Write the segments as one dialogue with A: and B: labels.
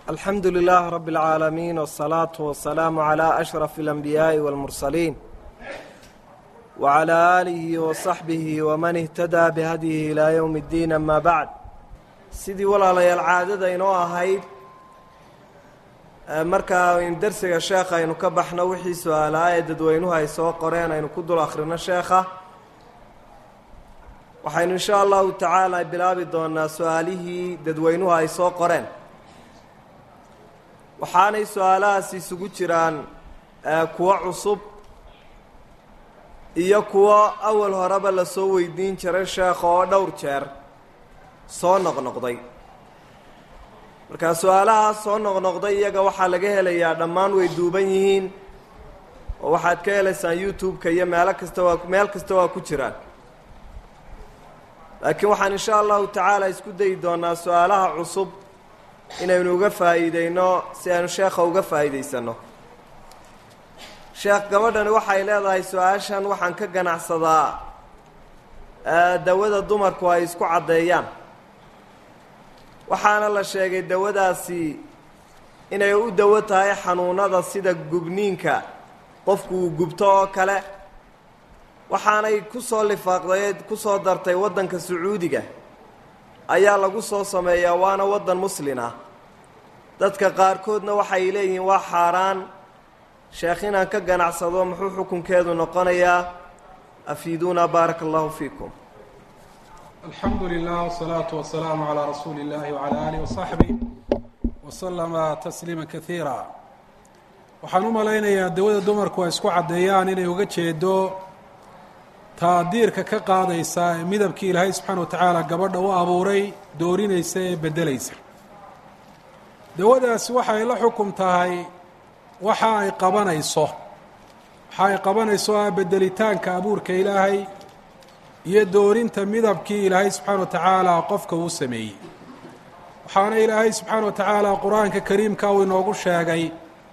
A: alxamdu lilaah rabi اlcaalamiin wالsalaatu wasalaamu calaa ashraf اlanbiyaaءi wاlmursaliin wacalaa aalihi wasaxbihi waman ihtadaa bihadyihi ilaa yowmi اddiin ama bacd sidii walaalayaal caadada inoo ahayd markaa in dersiga sheekha aynu ka baxno wixii su-aalaa ee dadweynuhu ay soo qoreen aynu ku dul akhrino sheekha waxaynu insha allahu tacaala bilaabi doonaa su-aalihii dadweynuhu ay soo qoreen waxaanay su-aalahaasi isugu jiraan kuwo cusub iyo kuwo awal horeba lasoo weydiin jiray sheekha oo dhowr jeer soo noqnoqday markaa su-aalahaas soo noqnoqday iyaga waxaa laga helayaa dhammaan way duuban yihiin oo waxaad ka helaysaan youtube-ka iyo meelo kasta waa meel kasta waa ku jiraan laakiin waxaan insha allahu tacaala isku dayi doonaa su-aalaha cusub inaynu uga faa'iideyno si aynu sheekha uga faa'iidaysano sheekh gabadhani waxay leedahay su-aashan waxaan ka ganacsadaa dawada dumarku ay isku caddeeyaan waxaana la sheegay dawadaasi inay u dawo tahay xanuunada sida gubniinka qofku uu gubto oo kale waxaanay ku soo lifaaqday ku soo dartay waddanka sacuudiga ayaa lagu soo sameeyaa waana waddan muslin ah dadka qaarkoodna waxay leeyihiin waa xaaraan sheekh inaan ka ganacsado muxuu xukunkeedu noqonayaa afiiduuna baaraka allahu fiikum
B: alxamdu lilah wsalaatu wasalaamu calaa rasuuli illahi wacalaa alih wasaxbih wasalama tasliima kaiira waxaan u malaynayaa dawada dumarku ay isku caddeeyaan inay uga jeedo taadiirka ka qaadaysa ee midabkii ilaahay subxaana wa tacaala gabadha u abuuray doorinaysa ee beddelaysa dawadaasi waxay la xukum tahay waxa ay qabanayso waxa ay qabanayso ah beddelitaanka abuurka ilaahay iyo doorinta midabkii ilaahay subxaana wa tacaala qofka uu sameeyey waxaana ilaahay subxaana wa tacaala qur-aanka kariimka uu inoogu sheegay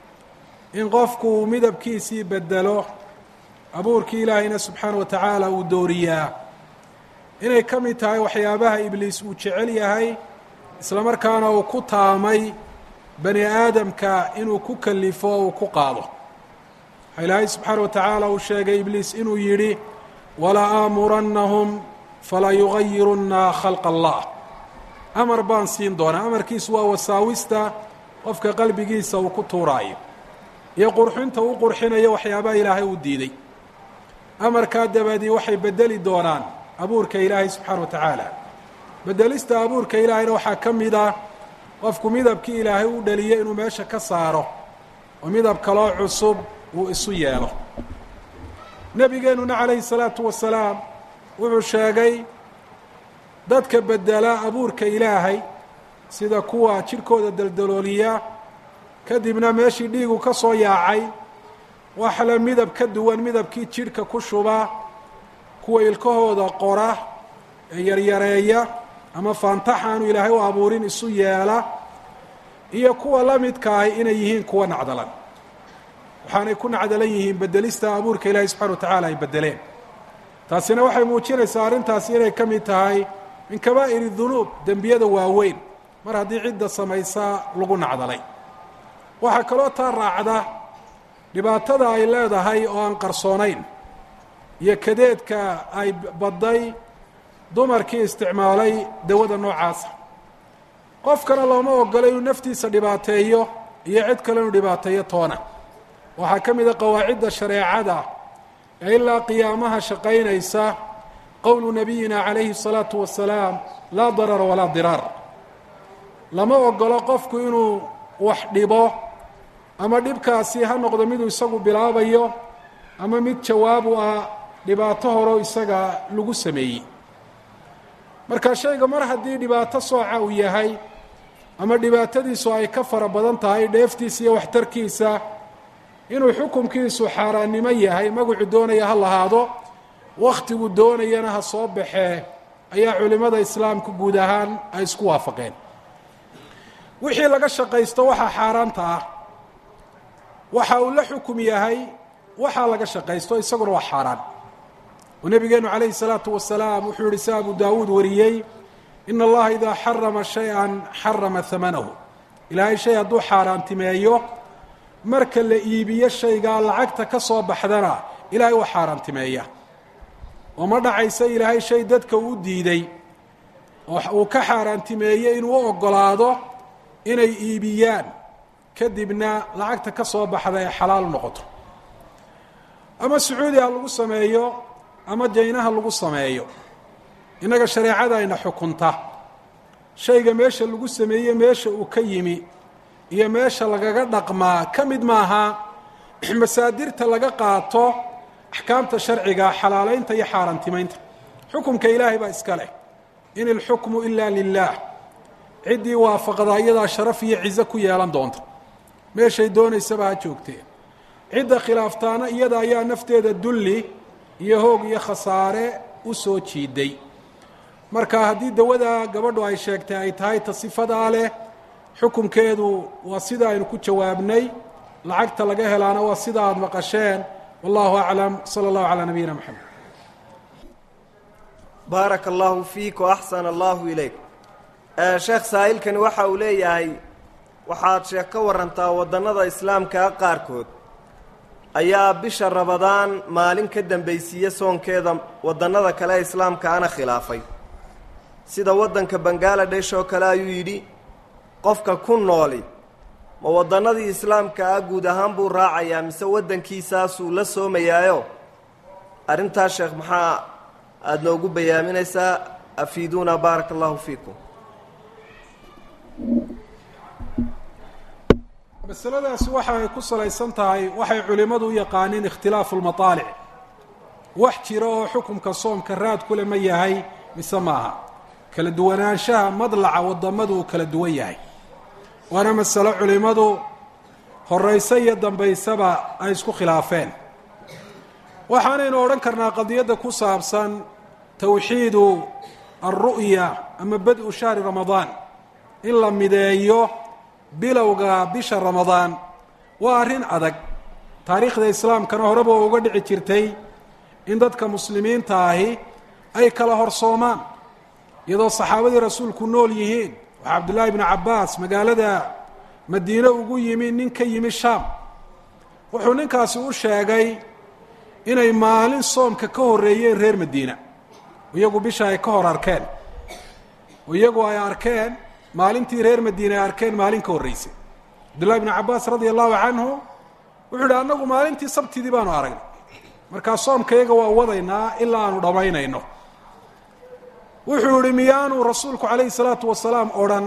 B: in qofku uu midabkiisii beddelo abuurkii ilaahayna subxaana wa tacaala uu dooriyaa inay ka mid tahay waxyaabaha ibliis uu jecel yahay isla markaana uu ku taamay bani aadamka inuu ku kalifo uu ku qaado waxaa ilaahay subxaana wa tacaala uu sheegay ibliis inuu yidhi wala aamurannahum fala yugayirunna khalqa allah amar baan siin doonaa amarkiisu waa wasaawista qofka qalbigiisa uu ku tuuraayo iyo qurxinta uu qurxinayo waxyaabaha ilaahay uu diiday amarkaa dabadii waxay beddeli doonaan abuurka ilaahay subxaana wa tacaala beddelista abuurka ilaahayna waxaa ka mid ah qofku midabkii ilaahay u dhaliyay inuu meesha ka saaro oo midab kaloo cusub uu isu yeelo nebigeennuna calayhi salaatu wasalaam wuxuu sheegay dadka beddela abuurka ilaahay sida kuwa jidhkooda daldalooliya kadibna meeshii dhiigu ka soo yaacay waxla midab ka duwan midabkii jidhka ku shuba kuwa ilkahooda qora ee yaryareeya ama faantaxaanu ilaahay u abuurin isu yeela iyo kuwa la midkaahi inay yihiin kuwa nacdalan waxaanay ku nacdalan yihiin beddelista abuurka ilaahay subxana wa tacaala ay beddeleen taasina waxay muujinaysaa arrintaasi inay ka mid tahay min kabaa'iri dunuub dembiyada waaweyn mar haddii cidda samaysa lagu nacdalay waxaa kaloo taa raacda dhibaatada ay leedahay oo aan qarsoonayn iyo kadeedka ay badday dumarkii isticmaalay dawada noocaasa qofkana looma ogolo inuu naftiisa dhibaateeyo iyo cid kale inuu dhibaateeyo toona waxaa ka mid a qawaacidda shareecada ee ilaa qiyaamaha shaqaynaysa qowlu nabiyina calayhi الsalaatu wasalaam laa darara walaa diraar lama ogolo qofku inuu wax dhibo ama dhibkaasi ha noqdo miduu isagu bilaabayo ama mid jawaab u ah dhibaato horo isaga lagu sameeyey marka shayga mar haddii dhibaato sooca uu yahay ama dhibaatadiisu ay ka fara badan tahay dheeftiisa iyo waxtarkiisa inuu xukumkiisu xaaraannimo yahay magacu doonaya ha lahaado wakhtigu doonayana ha soo baxee ayaa culimmada islaamku guud ahaan ay isku waafaqeen wixii laga shaqaysto waxaa xaaraanta ah waxa uu la xukum yahay waxaa laga shaqaysto isaguna waa xaaraan oo nebigeenu calayhi الsalaatu wasalaam wuxuu yihi si abu daawuud wariyey in allaha idaa xarama shay-an xarama hamanahu ilaahay shay hadduu xaaraantimeeyo marka la iibiyo shaygaa lacagta ka soo baxdana ilaahay waa xaaraantimeeya oo ma dhacaysa ilaahay shay dadka uu diiday oo uu ka xaaraantimeeyey inuu u oggolaado inay iibiyaan kadibna lacagta ka soo baxda ee xalaal noqoto ama sacuudi ha lagu sameeyo ama jaynaha lagu sameeyo innaga shareecada ayna xukunta shayga meesha lagu sameeye meesha uu ka yimi iyo meesha lagaga dhaqmaa ka mid maaha masaadirta laga qaato axkaamta sharciga xalaalaynta iyo xaaraantimaynta xukumka ilaahay baa iska leh in ilxukmu ila lilah ciddii waafaqdaa iyadaa sharaf iyo cizo ku yeelan doonta meeshay doonaysaba ha joogtee cidda khilaaftaana iyada ayaa nafteeda dulli iyo hoog iyo khasaare u soo jiiday marka haddii dawada gabadhu ay sheegtay ay tahay ta sifadaa leh xukunkeedu waa sida aynu ku jawaabnay lacagta laga helaana waa sida aada maqasheen wallahu aclam sala allahu calaa nabiyina moxamed
A: baaraka allahu fiik wa axsana allahu ilayk sheekh saa'ilkani waxa uu leeyahay waxaad sheeg ka warantaa waddannada islaamkaa qaarkood ayaa bisha rabadaan maalin ka dambaysiiye soonkeeda waddannada kale ee islaamkaana khilaafay sida waddanka bangaladesh oo kale ayuu yidhi qofka ku nooli ma waddannadii islaamka ah guud ahaan buu raacayaa mise waddankiisaasuu la soomayaayo arrintaas sheekh maxaa aada noogu bayaaminaysaa afiiduuna baaraka allahu fiikum
B: masaladaasi waxa ay ku salaysan tahay waxay culimmadu u yaqaaniin ikhtilaafu lmataalic wax jira oo xukumka soomka raad kule ma yahay mise maaha kala duwanaanshaha madlaca waddamadu uu kala duwan yahay waana masalo culimmadu horayse iyo dambaysaba ay isku khilaafeen waxaanaynu odhan karnaa qadiyadda ku saabsan towxiidu alru'ya ama bad-u shahri ramadaan in la mideeyo bilowga bisha ramadaan waa arrin adag taariikhda islaamkana horeba oo uga dhici jirtay in dadka muslimiinta ahi ay kala horsoomaan iyadoo saxaabadii rasuulku nool yihiin waxaa cabdullaahi bnu cabbaas magaalada madiine ugu yimi nin ka yimi shaam wuxuu ninkaasi u sheegay inay maalin soomka ka horreeyeen reer madiina iyagu bisha ay ka hor arkeen iyagu ay arkeen maalintii reer madiine ay arkeen maalin ka horreysay cabdullahi bnu cabbaas radia allahu canhu wuxuu yidhi annagu maalintii sabtidii baanu aragnay markaa soomka iyaga waa wadaynaa ilaa aanu dhammaynayno wuxuu yihi miyaanu rasuulku calayhi salaatu wasalaam odhan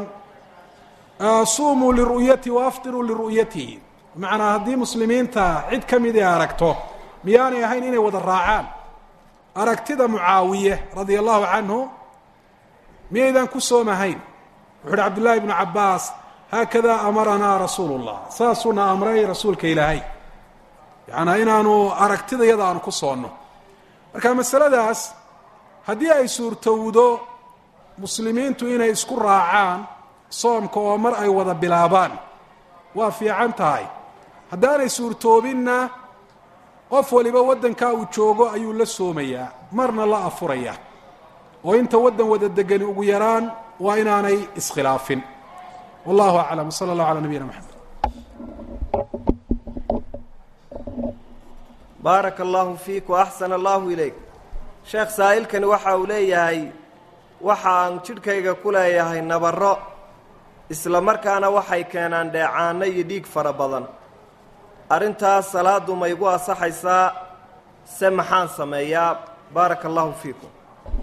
B: suumuu liru'yati wa aftiruu liru'yatihi bimacnaa haddii muslimiinta cid ka mid ay aragto miyaanay ahayn inay wada raacaan aragtida mucaawiye radia allahu canhu miyaydan ku soomahayn wuxu uhi cabdullaahi bnu cabbaas haakadaa amaranaa rasuulu llah saasuuna amray rasuulka ilaahay yacanaa inaanu aragtida iyada aanu ku soonno marka masaladaas haddii ay suurtowdo muslimiintu inay isku raacaan soomka oo mar ay wada bilaabaan waa fiican tahay haddaanay suurtoobinna qof waliba waddankaa uu joogo ayuu la soomayaa marna la afurayaa oo inta waddan wada degani ugu yaraan waa inaanay iskhilaafin wallahu aclam wsala allahu calaa nabiyina maxamed
A: baaraka allahu fiik wa axsana allahu ilayk sheekh saa'ilkani waxa uu leeyahay waxa aan jidhkayga ku leeyahay nabarro isla markaana waxay keenaan dheecaano iyo dhiig fara badan arrintaas salaaddu ma igu asaxaysaa se maxaan sameeyaa baaraka allahu fiikum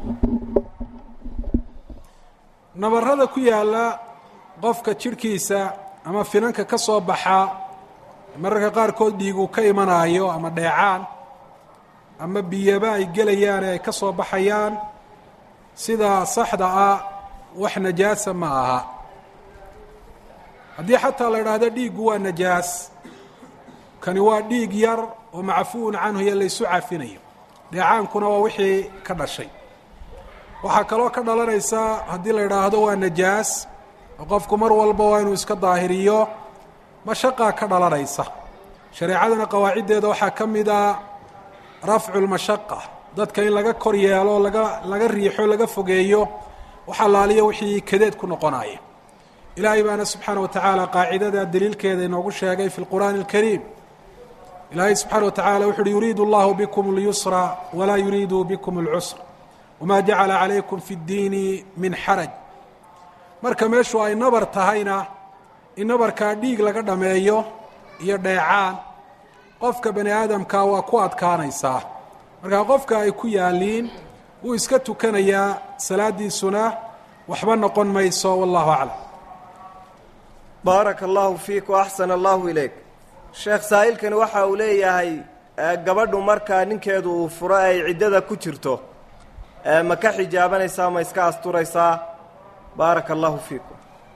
B: nabarrada ku yaalla qofka jidhkiisa ama finanka ka soo baxa mararka qaarkood dhiiguu ka imanaayo ama dheecaan ama biyaba ay gelayaan ee ay ka soo baxayaan sida saxda ah wax najaasa ma aha haddii xataa la idhaahdo dhiiggu waa najaas kani waa dhiig yar oo macfuun canhu iyo laysu cafinayo dheecaankuna waa wixii ka dhashay waxaa kaloo ka dhalanaysa haddii la idhaahdo waa najaas oo qofku mar walba waa inuu iska daahiriyo mashaqaa ka dhalanaysa shareecadana qawaaciddeeda waxaa ka mid a rafcu lmashaqa dadka in laga kor yeelo laga laga riixo laga fogeeyo wax allaaliya wixii kadeed ku noqonaya ilaahay baana subxaana wa tacaala qaacidada daliilkeeda inoogu sheegay fi lqur'aani اlkariim ilaahay subxaana wa tacala wuxu uhi yuriidu allahu bikum اlyusra walaa yuriidu bikum اlcusra wma jacala calaykum fi اddiini min xaraj marka meeshu ay nabar tahayna in nabarkaa dhiig laga dhameeyo iyo dheecaan qofka bani aadamka waa ku adkaanaysaa markaa qofka ay ku yaaliin wuu iska tukanayaa salaadiisuna waxba noqon mayso wallahu aclam
A: baaraka allahu fiik waaxsana allahu ilayk sheekh saa'ilkani waxa uu leeyahay gabadhu markaa ninkeedu uu furo ay ciddada ku jirto ma ka xijaabanaysaa ma iska asturaysaa baaraka allahu fiikum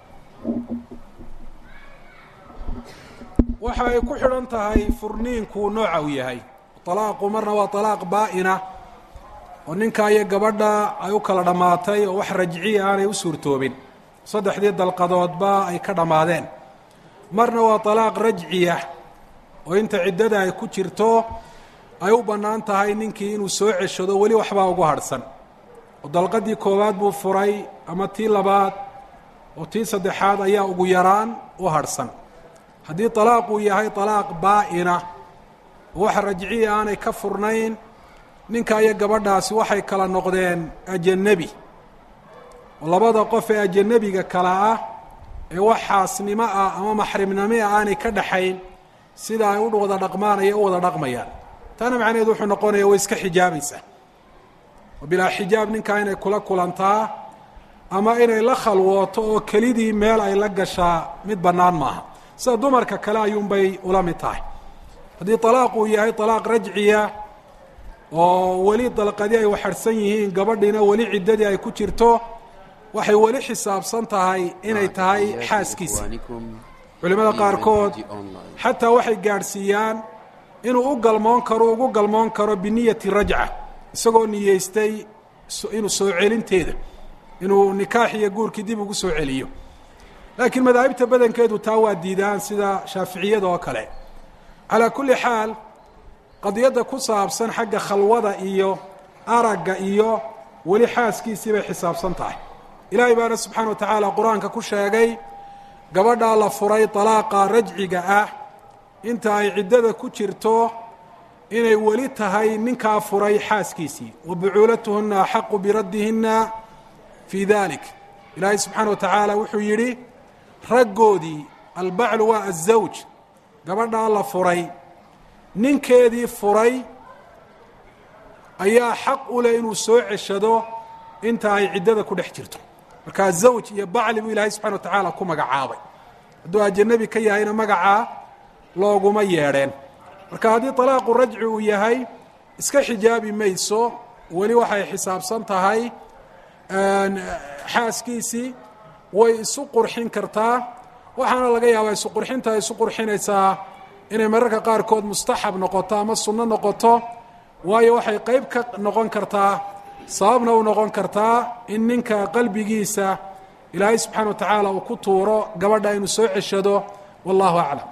B: waxa ay ku xidhan tahay furniinku nooca uu yahay talaaqu marna waa talaaq baa'ina oo ninka iyo gabadha ay u kala dhammaatay oo wax rajciya aanay u suurtoobin saddexdii dalqadoodba ay ka dhammaadeen marna waa talaaq rajciya oo inta ciddada ay ku jirto ay u bannaan tahay ninkii inuu soo ceshado weli waxbaa ugu hadhsan oo dalqadii koowaad buu furay ama tii labaad oo tii saddexaad ayaa ugu yaraan u hadhsan haddii talaaq uu yahay talaaq baa'ina oo waxa rajciya aanay ka furnayn ninka iyo gabadhaasi waxay kala noqdeen ajanebi oo labada qof ee ajanebiga kala ah ee wax xaasnimo ah ama maxrimnimo ah aanay ka dhaxayn sida ay u wada dhaqmaanaya u wada dhaqmayaan taana macnaheedu wuxuu noqonaya way iska xijaabaysaa oo bilaa xijaab ninkaa inay kula kulantaa ama inay la khalwooto oo kelidii meel ay la gashaa mid bannaan maaha sida dumarka kale ayuunbay ula mid tahay haddii talaaq uu yahay talaaq rajciya oo weli dalqadii ay waxarhsan yihiin gabadhiina weli ciddadii ay ku jirto waxay weli xisaabsan tahay inay tahay xaaskiisi culimmada qaarkood xataa waxay gaadhsiiyaan inuu u galmoon karo ugu galmoon karo biniyati rajca isagoo niyeystay inuu soo celinteeda inuu nikaax iyo guurkii dib ugu soo celiyo laakiin madaahibta badankeedu taa waa diidaan sida shaaficiyada oo kale calaa kulli xaal qadiyadda ku saabsan xagga khalwada iyo aragga iyo weli xaaskiisii bay xisaabsan tahay ilaahay baana subxaana wa tacaala qur-aanka ku sheegay gabadhaa la furay dalaaqa rajciga ah inta ay ciddada ku jirto inay weli tahay ninkaa furay xaaskiisii wa bucuulatuhunna axaqu biraddihinna fii dalik ilaahay subxaana wa tacaala wuxuu yidhi raggoodii albaclu waa azawj gabadhaa la furay ninkeedii furay ayaa xaq u leh inuu soo ceshado inta ay ciddada ku dhex jirto markaa zawj iyo bacli buu ilaahay subxana wa tacaala ku magacaabay hadduu ajanabi ka yahayna magacaa looguma yeedheen marka haddii talaaqu rajci uu yahay iska xijaabi mayso weli waxay xisaabsan tahay xaaskiisii way isu qurxin kartaa waxaana laga yaabaa isu qurxinta ay isu qurxinaysaa inay mararka qaarkood mustaxab noqoto ama sunno noqoto waayo waxay qeyb ka noqon kartaa sababna u noqon kartaa in ninka qalbigiisa ilaahay subxaana wa tacaala uu ku tuuro gabadha inuu soo ceshado wallahu aclam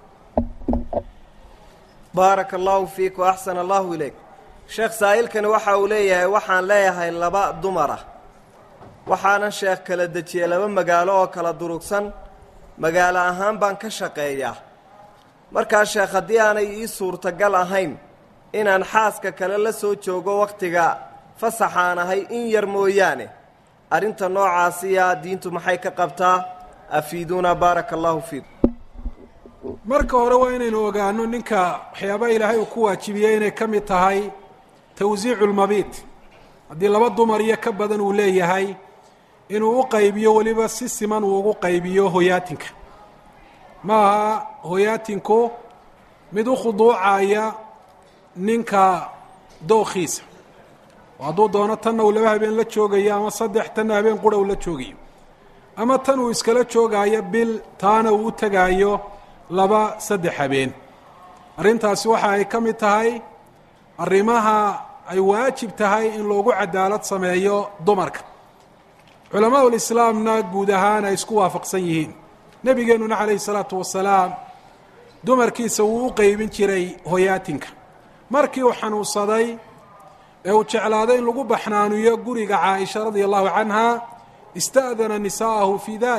A: baaraka allahu fiik wa axsana allahu ilayk sheekh saa'ilkani waxa uu leeyahay waxaan leeyahay laba dumar ah waxaanan sheekh kala dejiyey laba magaalo oo kala durugsan magaalo ahaan baan ka shaqeeyaa markaa sheekh haddii aanay ii suurtagal ahayn inaan xaaska kale la soo joogo wakhtiga fasaxaan ahay in yar mooyaane arrinta noocaasiya diintu maxay ka qabtaa afiiduuna baaraka allahu fiikum
B: marka hore waa inaynu ogaano ninka waxyaabaha ilaahay uu ku waajibiyey inay ka mid tahay tawsiicu lmabiit haddii laba dumar iyo ka badan uu leeyahay inuu u qaybiyo weliba si siman uu ugu qaybiyo hoyaatinka ma aha hoyaatinku mid u khuduucaya ninka dookhiisa oo hadduu doono tanna uu laba habeen la joogayo ama saddex tanna habeen qura uu la joogayo ama tan uu iskala joogaayo bil taana uu u tegaayo laba saddex habeen arrintaasi waxa ay ka mid tahay arrimaha ay waajib tahay in loogu cadaalad sameeyo dumarka culamaa ulislaamna guud ahaan ay isku waafaqsan yihiin nebigeennuna calayhi salaatu wasalaam dumarkiisa wuu u qeybin jiray hoyaatinka markii uu xanuunsaday ee uu jeclaaday in lagu baxnaaniyo guriga caaisha radia allahu canha ista'dana nisaa'ahu fii dalik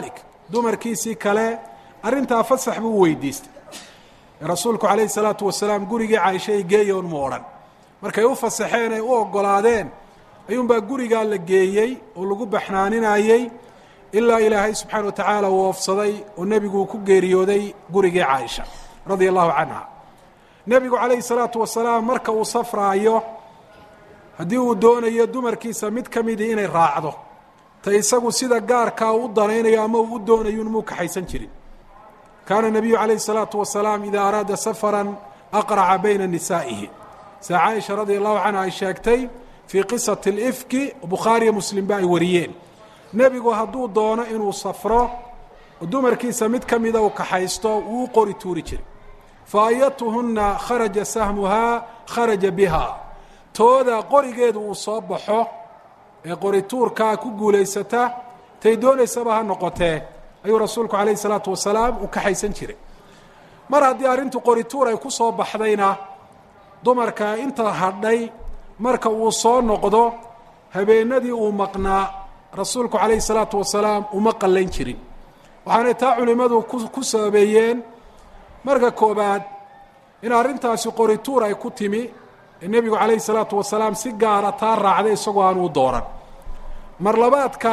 B: dumarkiisii kale arrintaa fasax buu weydiistay rasuulku calayhi salaatu wasalaam gurigii caaisha ay geeyoon mu odhan markay u fasaxeen ay u oggolaadeen ayuunbaa gurigaa la geeyey oo lagu baxnaaninayey ilaa ilaahay subxaana wa tacaala uu oofsaday oo nebigu ku geeriyooday gurigii caaisha radia allahu canha nebigu calayhi salaatu wasalaam marka uu safraayo haddii uu doonayo dumarkiisa mid ka midii inay raacdo ta isagu sida gaarkaa u danaynayo ama uu u doonayo inmuu kaxaysan jirin kaana nabiyu calayhi salaatu wasalaam idaa araada safaran aqraca bayna nisaa'ihi sida caaisha radia allahu canha ay sheegtay fii qisati alifki bukhaariyo muslimba ay wariyeen nebigu hadduu doono inuu safro oo dumarkiisa mid ka mida uu kaxaysto wuu u qori tuuri jiray fa ayatuhunna kharaja sahmuhaa kharaja biha tooda qorigeedu uu soo baxo ee qorituurkaa ku guulaysata tay doonaysaba ha noqotee ayuu rasuulku calayhi salaatu wasalaam u kaxaysan jiray mar haddii arrintu qorituur ay ku soo baxdayna dumarka inta hadhay marka uu soo noqdo habeenadii uu maqnaa rasuulku calayhi salaatu wasalaam uma qallayn jirin waxaanay taa culimmadu ku sababeeyeen marka koobaad in arrintaasi qorituur ay ku timi ee nebigu calayhi salaatu wasalaam si gaara taa raacday isagoo aan uu dooran mar labaadka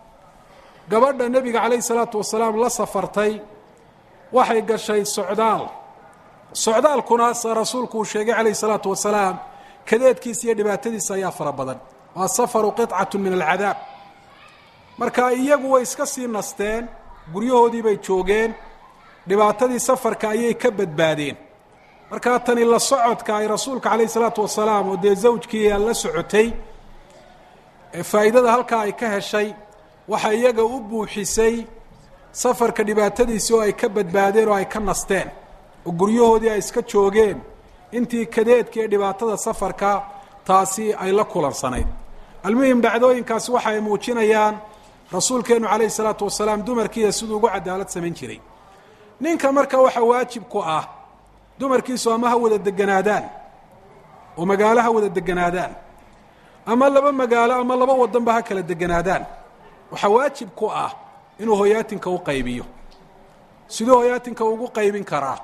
B: gabadha nebiga calayhi salaatu wasalaam la safartay waxay gashay socdaal socdaalkuna se rasuulku uu sheegay calayhi salaatu wasalaam kadeedkiisa iyo dhibaatadiisa ayaa fara badan waa safaru qicatu min alcadaab marka iyagu way iska sii nasteen guryahoodii bay joogeen dhibaatadii safarka ayay ka badbaadeen markaa tani la socodka ay rasuulka calayhi salaatu wasalaam oo dee zawjkii la socotay faa'iidada halkaa ay ka heshay waxa iyaga u buuxisay safarka dhibaatadiisii oo ay ka badbaadeen oo ay ka nasteen oo guryahoodii ay iska joogeen intii kadeedka ee dhibaatada safarka taasi ay la kulansanayd almuhim dhacdooyinkaasi waxa ay muujinayaan rasuulkeennu calayhi salaatu wasalaam dumarkiisa siduu ugu cadaalad samayn jiray ninka marka waxa waajib ku ah dumarkiisu ama ha wada deganaadaan oo magaalo ha wada deganaadaan ama laba magaalo ama laba wadanba ha kala deganaadaan waxaa waajib ku ah inuu hoyaatinka u qaybiyo siduu hoyaatinka ugu qaybin karaa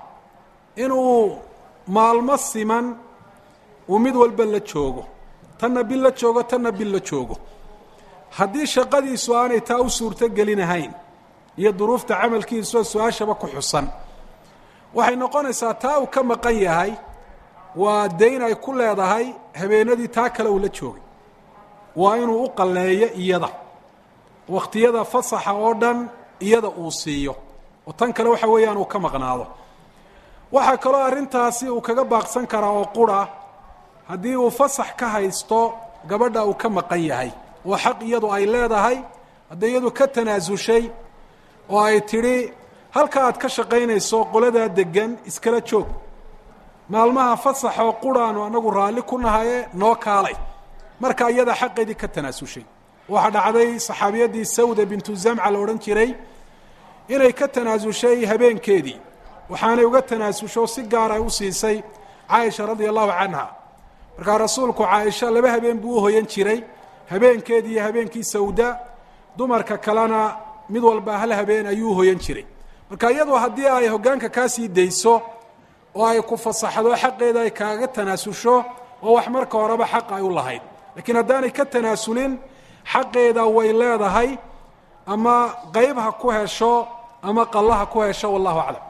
B: inuu maalmo siman uu mid walba la joogo tanna bil la joogo tanna bil la joogo haddii shaqadiisu aanay taa u suurto gelinahayn iyo duruufta camalkiisuo su-aashaba ku xusan waxay noqonaysaa taa uu ka maqan yahay waa dayn ay ku leedahay habeenadii taa kale uu la joogay waa inuu u qalleeyo iyada wakhtiyada fasaxa oo dhan iyada uu siiyo oo tan kale waxa weeyaan uu ka maqnaado waxaa kaloo arrintaasi uu kaga baaqsan karaa oo qura haddii uu fasax ka haysto gabadha uu ka maqan yahay oo xaq iyadu ay leedahay hadday iyadu ka tanaasushay oo ay tidhi halka aad ka shaqaynayso qoladaa degan iskala joog maalmaha fasaxoo quraanu anagu raalli ku nahaye noo kaalay marka iyada xaqeedii ka tanaasushay waxaa dhacday saxaabiyaddii sawda bintu zamca la odhan jiray inay ka tanaasushay habeenkeedii waxaanay uga tanaasusho si gaar ay u siisay caaisha radia allahu canha markaa rasuulku caaisha laba habeen buu u hoyan jiray habeenkeedii iyo habeenkii sawda dumarka kalena mid walba hal habeen ayuu u hoyan jiray marka iyadu haddii ay hoggaanka kaa sii dayso oo ay ku fasaxdo xaqeeda ay kaaga tanaasusho oo wax marka horeba xaq ay u lahayd laakiin haddaanay ka tanaasulin xaqeeda way leedahay ama qayb ha ku hesho ama qalla ha ku hesho wallahu aclam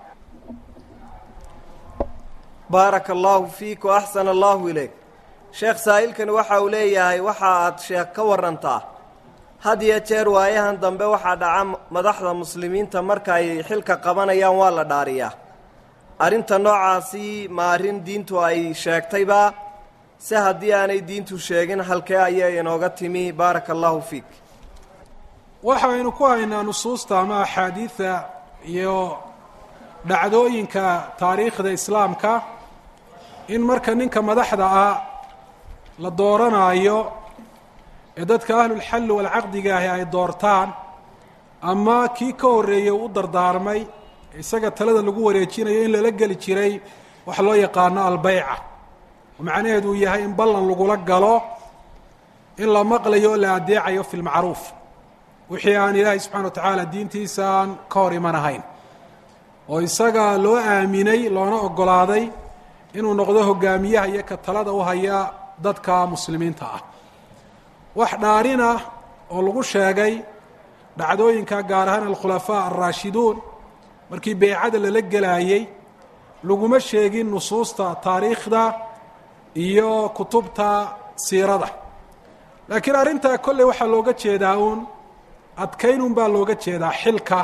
A: baaraka allaahu fiik wa axsana allaahu ilayk sheekh saa'ilkani waxa uu leeyahay waxa aad sheekh ka warantaa had iyo jeer waayahan dambe waxaa dhaca madaxda muslimiinta marka ay xilka qabanayaan waa la dhaariyaa arrinta noocaasi ma arrin diintu ay sheegtayba se haddii aanay diintu sheegin halkee ayay inooga timi baaraka allaahu fiik
B: waxaynu ku haynaa nusuusta ama axaadiida iyo dhacdooyinka taariikhda islaamka in marka ninka madaxda ah la dooranaayo ee dadka ahlulxalli walcaqdiga ahi ay doortaan ama kii ka horreeyey u dardaarmay isaga talada lagu wareejinayo in lala geli jiray waxa loo yaqaano albeyca oo macnaheedu uu yahay in ballan lagula galo in la maqlayo o la adeecayo fi lmacruuf wixii aan ilaahay subxana wa tacaala diintiisa aan ka hor iman ahayn oo isaga loo aaminay loona ogolaaday inuu noqdo hogaamiyaha iyo ka talada u haya dadka muslimiinta ah wax dhaarin ah oo lagu sheegay dhacdooyinka gaar ahaan alkhulafaa alraashiduun markii beycada lala gelaayey laguma sheegin nusuusta taariikhda iyo kutubta siirada laakiin arrintaa kolley waxaa looga jeedaa uun adkaynun baa looga jeedaa xilka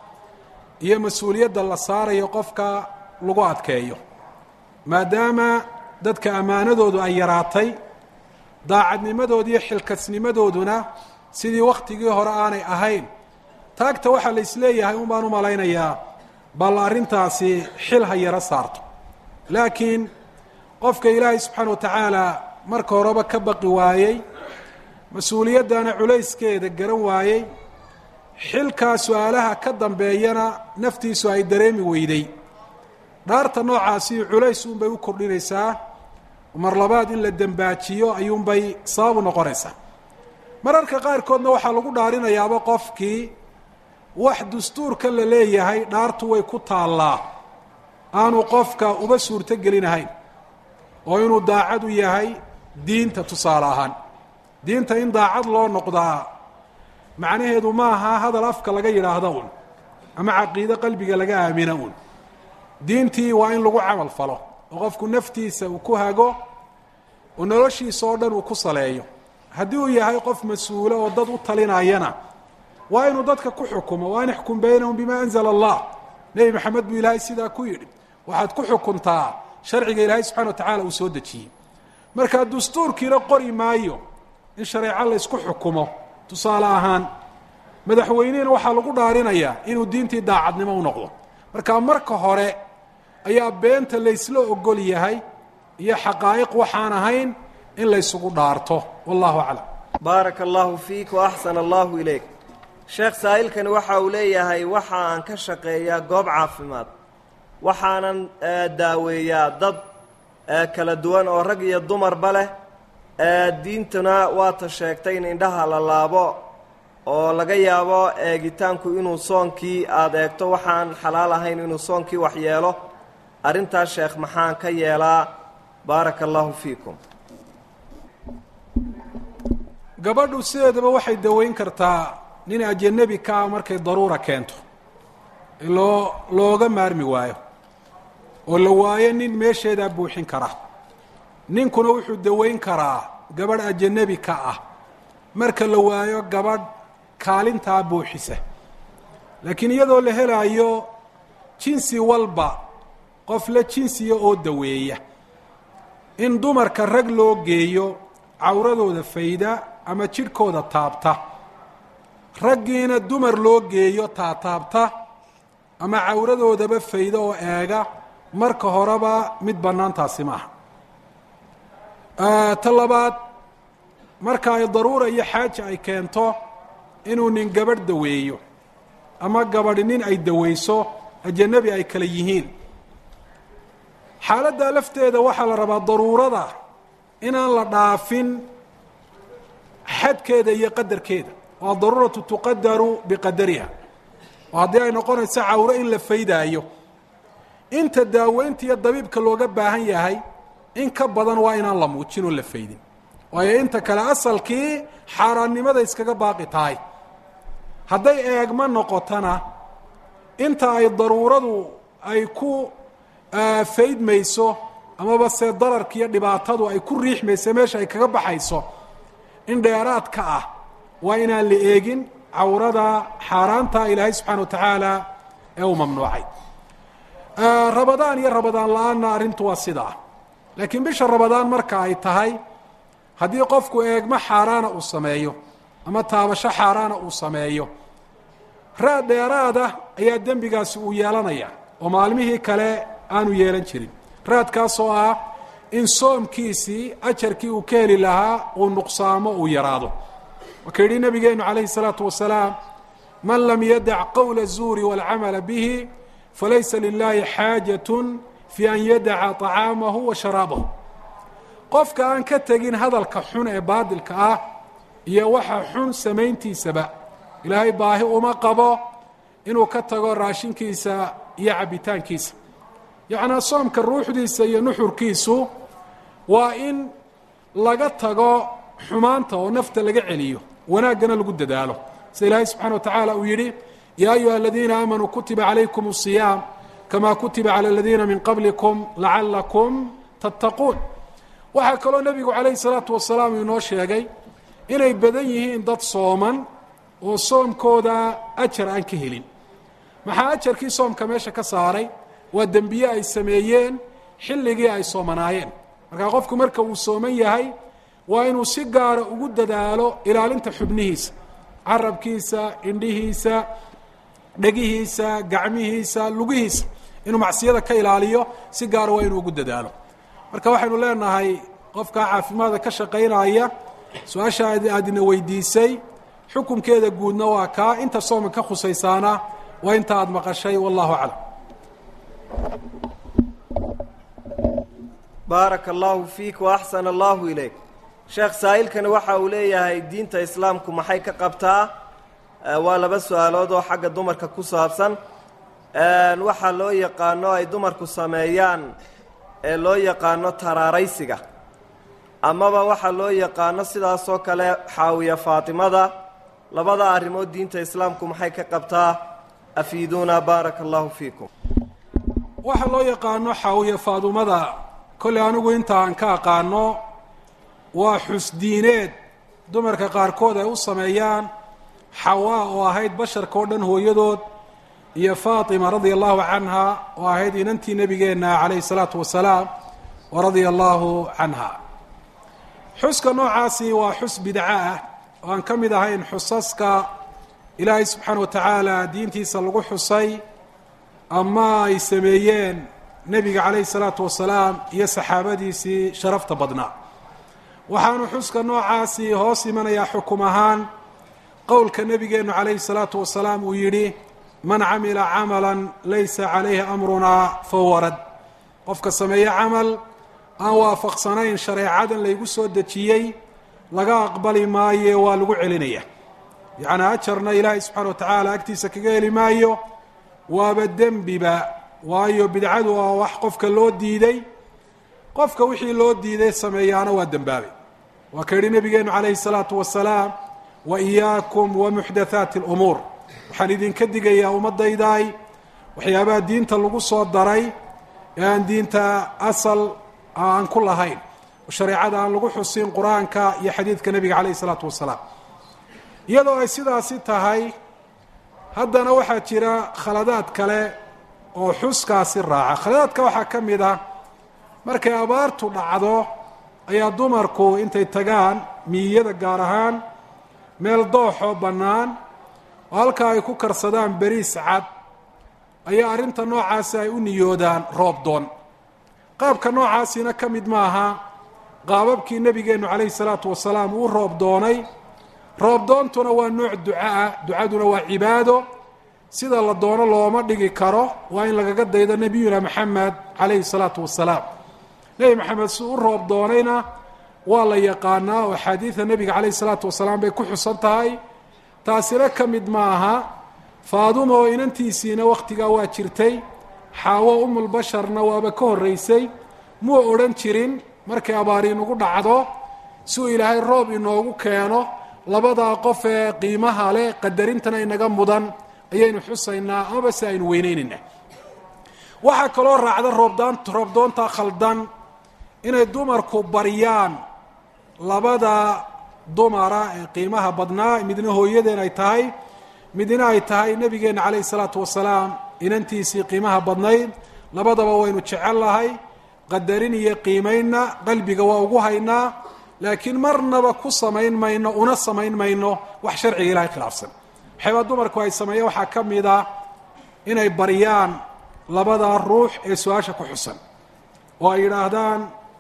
B: iyo mas-uuliyadda la saarayo qofka lagu adkeeyo maadaama dadka ammaanadoodu ay yaraatay daacadnimadooda iyo xilkasnimadooduna sidii wakhtigii hore aanay ahayn taagta waxaa la isleeyahay un baan u malaynayaa bal arrintaasi xil ha yaro saarto laakiin qofka ilaahay subxaana wa tacaala marka horeba ka baqi waayey mas-uuliyaddana culayskeeda garan waayey xilkaa su-aalaha ka dambeeyana naftiisu ay dareemi weyday dhaarta noocaasi culays uunbay u kordhinaysaa mar labaad in la dembaajiyo ayuunbay sababu noqonaysaa mararka qaarkoodna waxaa lagu dhaarinayaaba qofkii wax dastuurka la leeyahay dhaartu way ku taallaa aanu qofka uba suurto gelinahayn oo inuu daacad u yahay diinta tusaale ahaan diinta in daacad loo noqdaa macnaheedu maaha hadal afka laga yidhaahdo un ama caqiide qalbiga laga aamina un diintii waa in lagu camal falo oo qofku naftiisa uu ku hago oo noloshiisa oo dhan uu ku saleeyo haddii uu yahay qof mas-uulo oo dad u talinayana waa inuu dadka ku xukumo wa an ixkum baynahum bima anzala allah nebi maxamed buu ilaahay sidaa ku yidhi waxaad ku xukuntaa sharciga ilaahay subxana wa tacaala uu soo dejiyey marka dastuurkiina qori maayo in shareeco la ysku xukumo tusaale ahaan madaxweynehina waxaa lagu dhaarinayaa inuu diintii daacadnimo u noqdo marka marka hore ayaa beenta laysla ogol yahay iyo xaqaa'iq waxaan ahayn in laysugu dhaarto wallahu aclam
A: baaraka allahu fiik wa axsana allahu ilayk sheekh saa'ilkani waxa uu leeyahay waxa aan ka shaqeeyaa goob caafimaad waxaanan daaweeyaa dad kala duwan oo rag iyo dumarba leh diintuna waata sheegtay in indhaha la laabo oo laga yaabo eegitaanku inuu soonkii aada eegto waxaan xalaal ahayn inuu soonkii wax yeelo arrintaas sheekh maxaan ka yeelaa baaraka allahu fiikum
B: gabadhu sideedaba waxay daweyn kartaa nin ajanabi ka ah markay daruura keento loo looga maarmi waayo oo la waayo nin meesheedaa buuxin kara ninkuna wuxuu daweyn karaa gabadh ajanabi ka ah marka la waayo gabadh kaalintaa buuxisa laakiin iyadoo la helaayo jinsi walba qof la jinsiya oo daweeya in dumarka rag loo geeyo cawradooda fayda ama jidhkooda taabta raggiina dumar loo geeyo taataabta ama cawradoodaba fayda oo eega marka horeba mid bannaantaasi maaha ta labaad marka ay daruura iyo xaaja ay keento inuu nin gabadh daweeyo ama gabadhi nin ay daweyso ajanabi ay kala yihiin xaaladdaa lafteeda waxaa la rabaa daruurada inaan la dhaafin xadkeeda iyo qadarkeeda oo adaruuratu tuqadaru biqadariha oo haddii ay noqonayso cawro in la faydaayo inta daaweynta iyo dabiibka looga baahan yahay in ka badan waa inaan la muujin oo la faydin waayo inta kale asalkii xaaraannimada iskaga baaqi tahay hadday eegma noqotona inta ay daruuradu ay ku faydmayso amaba se dararka iyo dhibaatadu ay ku riixmayso meesha ay kaga baxayso in dheeraadka ah waa inaan la eegin cawrada xaaraanta ilaahay subxaana wa tacaala ee uu mamnuucay rabadaan iyo rabadaan la-aanna arrintu waa sidaa laakiin bisha rabadaan marka ay tahay haddii qofku eegmo xaaraana uu sameeyo ama taabasho xaaraana uu sameeyo raad dheeraada ayaa dembigaasi uu yeelanaya oo maalmihii kale aanu yeelan jirin raadkaasoo ah in soomkiisii ajarkii uu ka heli lahaa uu nuqsaamo uu yaraado waka yidhi nabigeenu calayhi الsalaatu wasalaam man lam yadac qowla الzuuri wاlcamala bihi falaysa lilahi xaajaة fi an yadaca طacaamahu wa sharaabahu qofka aan ka tegin hadalka xun ee baadilka ah iyo waxa xun samayntiisaba ilaahay baahi uma qabo inuu ka tago raashinkiisa iyo cabbitaankiisa yacnaa soomka ruuxdiisa iyo nuxurkiisu waa in laga tago xumaanta oo nafta laga celiyo wanaaggana lagu dadaalo sida ilaahay subxana wa tacaala uu yidhi yaa ayuha aladiina aamanuu kutiba calaykum الصiyaam kama kutiba calى aladiina min qablikum lacalakum tattaquun waxaa kaloo nebigu calayhi salaatu wasalaam inoo sheegay inay badan yihiin dad sooman oo soomkooda ajar aan ka helin maxaa ajarkii soomka meesha ka saaray waa dembiye ay sameeyeen xilligii ay soomanaayeen markaa qofku marka uu sooman yahay waa inuu si gaara ugu dadaalo ilaalinta xubnihiisa carabkiisa indhihiisa dhegihiisa gacmihiisa lugihiisa inuu macsiyada ka ilaaliyo si gaara waa inuu ugu dadaalo marka waxaynu leenahay qofkaa caafimaadka ka shaqaynaya su-aasha aadina weydiisay xukunkeeda guudna waa kaa inta sooma ka khusaysaana waa inta aada maqashay wallahu aclam
A: baaraka allahu fiik wa axsana allahu ilayk sheekh saa'ilkani waxa uu leeyahay diinta islaamku maxay ka qabtaa waa laba su-aalood oo xagga dumarka ku saabsan waxaa loo yaqaano ay dumarku sameeyaan ee loo yaqaano taraaraysiga amaba waxaa loo yaqaano sidaasoo kale xaawiya faatimada labada arrimood diinta islaamku maxay ka qabtaa afiiduuna baaraka allahu fiikum
B: waxaa loo yaqaano xaawiya faadumada kolley anigu inta aan ka aqaano waa xusdiineed dumarka qaarkood ay u sameeyaan xawaa oo ahayd basharka oo dhan hooyadood iyo faatima radia allahu canha oo ahayd inantii nebigeenna calayhi salaatu wasalaam wa radia allahu canha xuska noocaasi waa xus bidco ah oo aan ka mid ahayn xusaska ilaahay subxaana wa tacaala diintiisa lagu xusay ama ay sameeyeen nebiga calayhi salaatu wasalaam iyo saxaabadiisii sharafta badnaa waxaanu xuska noocaasi hoos imanayaa xukum ahaan qowlka nebigeennu calayhi salaatu wasalaam uu yidhi man camila camalan laysa calayhi amrunaa fahuwa rad qofka sameeye camal aan waafaqsanayn shareecadan laygu soo dejiyey laga aqbali maaye waa lagu celinaya yacnii ajarna ilaahay subxaana wa tacaala agtiisa kaga heli maayo waaba dembiba waayo bidcadu waa wax qofka loo diiday qofka wixii loo diiday sameeyaana waa dembaabay waa ka yidhi nebigeennu calayhi salaatu wasalaam wa iyaakum wa muxdathaati alumuur waxaan idinka digayaa ummaddaydaay waxyaabaha diinta lagu soo daray ee aan diinta asal aan ku lahayn oo shareecada aan lagu xusin qur-aanka iyo xadiidka nebiga calayhi salaatu wasalaam iyadoo ay sidaasi tahay haddana waxaa jira khaladaad kale oo xuskaasi raaca khaladaadka waxaa ka mid ah markay abaartu dhacdo ayaa dumarku intay tagaan miyiyada gaar ahaan meel dooxoo bannaan oo halkaa ay ku karsadaan beriis cad ayaa arrinta noocaasi ay u niyoodaan roob doon qaabka noocaasina ka mid maaha qaababkii nebigeennu calayhi salaatu wasalaam uu roob doonay roob doontuna waa nooc duca ah ducaduna waa cibaado sida la doono looma dhigi karo waa in lagaga daydo nebiyuna maxamed calayhi salaatu wasalaam nebi maxamed si u roob doonayna waa la yaqaanaa oo axaadiida nebiga calayhi salaatu wasalaam bay ku xusan tahay taasina ka mid maaha faaduma oo inantiisiina wakhtigaa waa jirtay xaawo umulbasharna waaba ka horraysay muu odhan jirin markay abaari inugu dhacdo si uu ilaahay roob inoogu keeno labadaa qof ee qiimaha leh qadarintana inaga mudan ayaynu xusaynaa amaba si aynu weyneynaynaa waxaa kaloo raacda roobdaan roobdoonta khaldan inay dumarku baryaan labada dumara ee qiimaha badnaa midna hooyadeen ay tahay midna ay tahay nebigeenna calayhi salaatu wasalaam inantiisii qiimaha badnayd labadaba waynu jecel lahay qadarin iyo qiimaynna qalbiga waa ugu haynaa laakiin marnaba ku samayn mayno una samayn mayno wax sharciga ilahay khilaafsan waxyaabaa dumarku ay sameeyeen waxaa ka mid a inay baryaan labada ruux ee su-aasha ku xusan oo ay yidhaahdaan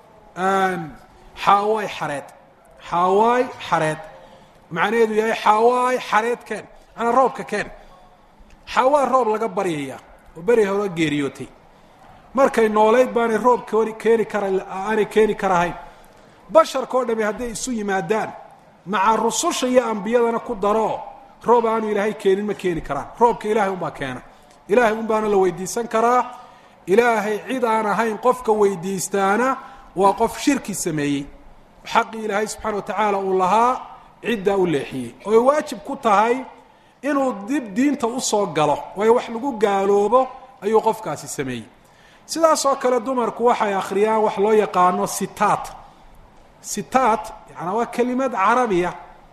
B: xaawaay xareed xaawaay xareed macnaheedu yahay xaawaay xareed keen manaa roobka keen xaawaa roob laga baryaya oo beri hore geeriyootay markay noolayd baanay roob kooni keeni kara aanay keeni karahayn basharka oo dhami hadday isu yimaadaan maca rususha iyo ambiyadana ku daro roob aanu ilaahay keenin ma keeni karaan roobka ilaahay unbaa keena ilaahay un baana la weydiisan karaa ilaahay cid aan ahayn qofka weydiistaana waa qof shirki sameeyey xaqii ilaahay subxaana wa tacaala uu lahaa ciddaa u leexiyey oo ay waajib ku tahay inuu dib diinta usoo galo waayo wax lagu gaaloobo ayuu qofkaasi sameeyey sidaas oo kale dumarku waxay akhriyaan wax loo yaqaano sitaat sitaat yacanaa waa kelimad carabiya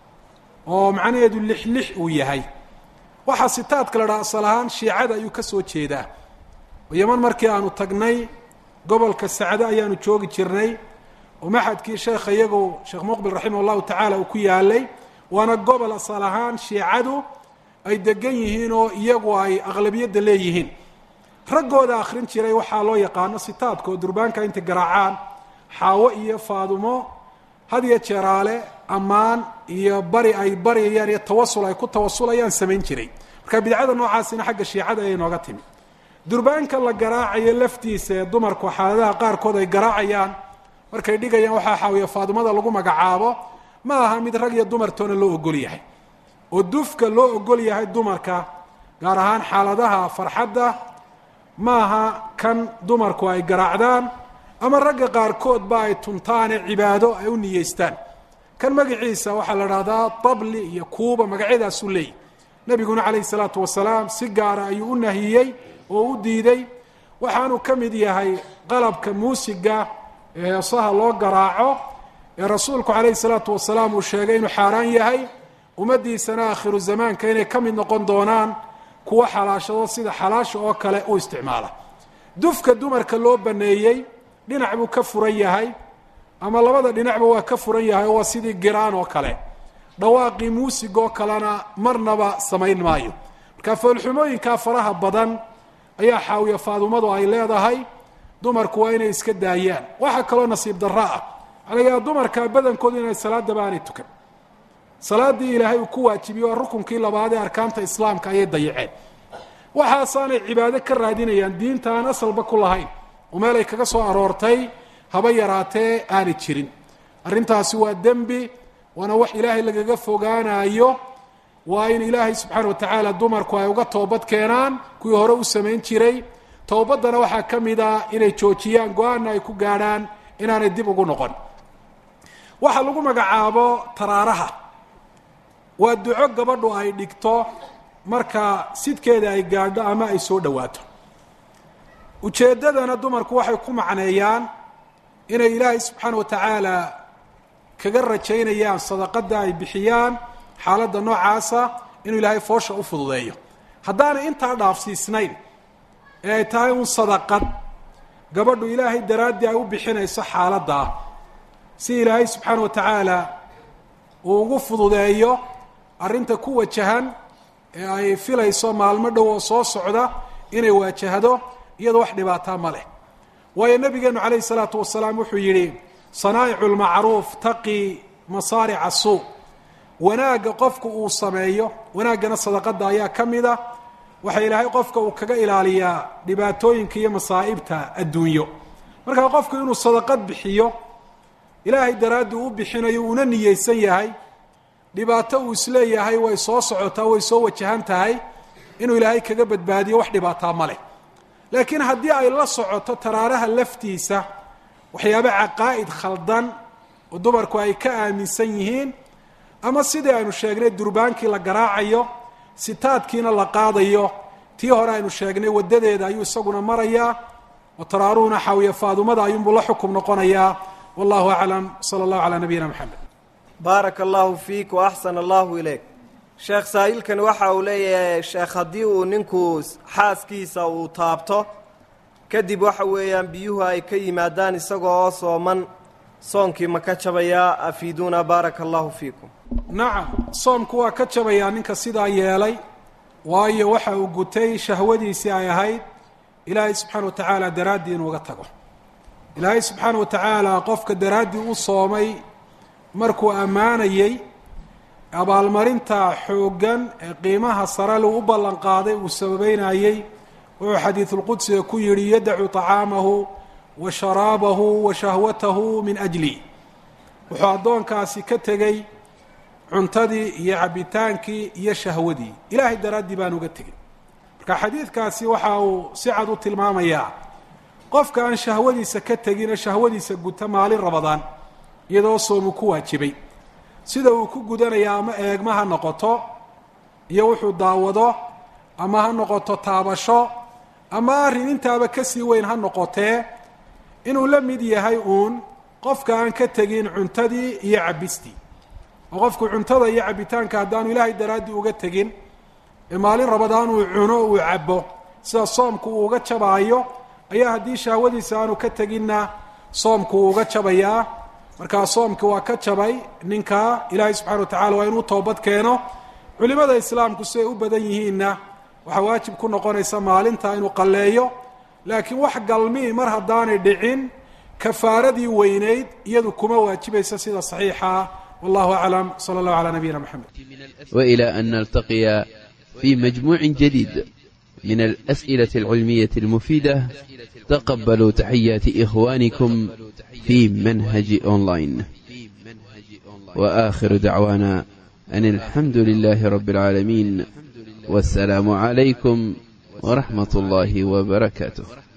B: oo macnaheedu lix lix uu yahay waxaa sitaadka la dhaha asal ahaan shiicada ayuu ka soo jeedaa oo yaman markii aanu tagnay gobolka sacdo ayaanu joogi jirnay oo maxadkii sheekha iyagu sheekh muqbil raximah allahu tacaala uu ku yaalay waana gobol asal ahaan shiicadu ay degan yihiin oo iyagu ay aqlabiyadda leeyihiin raggooda akhrin jiray waxaa loo yaqaano sitaadka oo durbaanka intay garaacaan xaawo iyo faadumo had iyo jeeraale ammaan iyo bari ay baryayaan iyo tawasul ay ku tawasulayaan samayn jiray marka bidcada noocaasina xagga shiicada ayay nooga timi durbaanka la garaacayo laftiisa ee dumarku xaaladaha qaarkood ay garaacayaan markay dhigayaan waxaa xaawiya faadumada lagu magacaabo ma aha mid rag iyo dumartoona loo ogol yahay oo dufka loo ogol yahay dumarka gaar ahaan xaaladaha farxadda ma aha kan dumarku ay garaacdaan ama ragga qaarkoodba ay tuntaane cibaado ay u niyeystaan kan magaciisa waxaa la dhahdaa tabli iyo kuuba magacyadaasuu leeyahy nebiguna calayhi salaatu wasalaam si gaara ayuu u nahiyey oo u diiday waxaanu ka mid yahay qalabka muusiga ee heesaha loo garaaco ee rasuulku calayhi salaatu wasalaam uu sheegay inuu xaaraan yahay ummaddiisana aakhiru zamaanka inay ka mid noqon doonaan kuwa xalaashado sida xalaasha oo kale u isticmaala dufka dumarka loo baneeyey dhinac buu ka furan yahay ama labada dhinacba waa ka furan yahay oo waa sidii giraan oo kale dhawaaqii muusig oo kalena marnaba samayn maayo marka foolxumooyinkaa faraha badan ayaa xaawiya faadumadu ay leedahay dumarku waa inay iska daayaan waxaa kaloo nasiib darro ah alayaa dumarka badankoodu inay salaadaba aanay tukan salaaddii ilaahay uu ku waajibiye waa rukunkii labaad ee arkaanta islaamka ayay dayaceen waxaasaanay cibaado ka raadinayaan diinta aan asalba ku lahayn oo meel ay kaga soo aroortay haba yaraatee aanay jirin arrintaasi waa dembi waana wax ilaahay lagaga fogaanayo waa in ilaahay subxaana wa tacaala dumarku ay uga toobad keenaan kuwii hore u samayn jiray towbaddana waxaa ka mid a inay joojiyaan go-aanna ay ku gaadhaan inaanay dib ugu noqon waxaa lagu magacaabo taraaraha waa duco gabadhu ay dhigto marka sidkeeda ay gaadho ama ay soo dhowaato ujeeddadana dumarku waxay ku macneeyaan inay ilaahay subxaana wa tacaala kaga rajaynayaan sadaqadda ay bixiyaan xaaladda noocaasa inuu ilaahay foosha u fududeeyo haddaanay intaa dhaafsiisnayn ee ay tahay un sadaqad gabadhu ilaahay daraaddii ay u bixinayso xaaladdaa si ilaahay subxaana wa tacaala uu ugu fududeeyo arrinta ku wajahan ee ay filayso maalmo dhow oo soo socda inay waajahdo iyadoo wax dhibaataa ma leh waayo nabigeenu calayhi salaatu wasalaam wuxuu yidhi sanaa'icu lmacruuf taqii masaarica suu wanaagga qofku uu sameeyo wanaaggana sadaqadda ayaa ka mid a waxa ilaahay qofka uu kaga ilaaliyaa dhibaatooyinka iyo masaa'ibta adduunyo markaa qofku inuu sadaqad bixiyo ilaahay daraaddii u bixinayo uuna niyeysan yahay dhibaato uu isleeyahay way soo socotaa way soo wajahan tahay inuu ilaahay kaga badbaadiyo wax dhibaataa ma leh laakiin haddii ay la socoto taraaraha laftiisa waxyaaba caqaa'id khaldan oo dumarku ay ka aaminsan yihiin ama sidii aynu sheegnay durbaankii la garaacayo sitaadkiina la qaadayo tii hore aynu sheegnay waddadeeda ayuu isaguna marayaa oo taraaruhuna xaawiya faadumada ayuunbuu la xukum noqonayaa wallahu aclam sala allahu calaa nabiyina maxamed
A: baaraka allahu fiik wa axsana allahu ilayk sheekh saa'ilkani waxa uu leeyahay sheekh haddii uu ninku xaaskiisa uu taabto kadib waxa weeyaan biyuhu ay ka yimaadaan isagoo oo sooman soonkii ma ka jabayaa afiiduuna baaraka allahu fiikum
B: nacam soomku waa ka jabayaa ninka sidaa yeelay waayo waxa uu gutay shahwadiisii ay ahayd ilaahay subxaana wa tacaala daraaddii inuuga tago ilaahay subxaana wa tacaala qofka daraaddii u soomay markuu ammaanayey abaalmarinta xooggan ee qiimaha sare lu u ballan qaaday uu sababeynayey wuxuu xadiidulqudsiga ku yidhi yadacu طacaamahu wa sharaabahu wa shahwatahu min ajli wuxuu addoonkaasi ka tegey cuntadii iyo cabbitaankii iyo shahwadii ilaahay daraaddii baan uga tegin marka xadiidkaasi waxa uu si cad u tilmaamayaa qofka aan shahwadiisa ka tegine shahwadiisa guta maalin rabadaan iyadoo soomu ku waajibay sida uu ku gudanaya ama eegma ha noqoto iyo wuxuu daawado ama ha noqoto taabasho ama arrin intaaba ka sii weyn ha noqotee inuu la mid yahay uun qofka aan ka tegin cuntadii iyo cabbistii oo qofku cuntada iyo cabbitaanka haddaanu ilaahay daraaddii uga tegin ee maalin rabadaan uu cuno uu cabbo sida soomku uu uga jabaayo ayaa haddii shahwadiisa aanu ka teginna soomku uu uga jabayaa markaa soomki waa ka jabay ninkaa ilaahay subxana wa tacala waa inuu toobad keeno culimada islaamku siday u badan yihiinna waxaa waajib ku noqonaysa maalinta inuu qalleeyo laakiin wax galmii mar haddaanay dhicin kafaaradii weynayd iyadu kuma waajibaysa sida saxiixa wallahu aclam sala allahu calaa nabiyina moxamed
C: وإلى أن نلتقي في مجموع جديد من الأسئلة العلمية المفيدة تقبلوا تحيات إخوانكم في منهج أونلاين وآخر دعوانا أن الحمد لله رب العالمين والسلام عليكم ورحمة الله وبركاته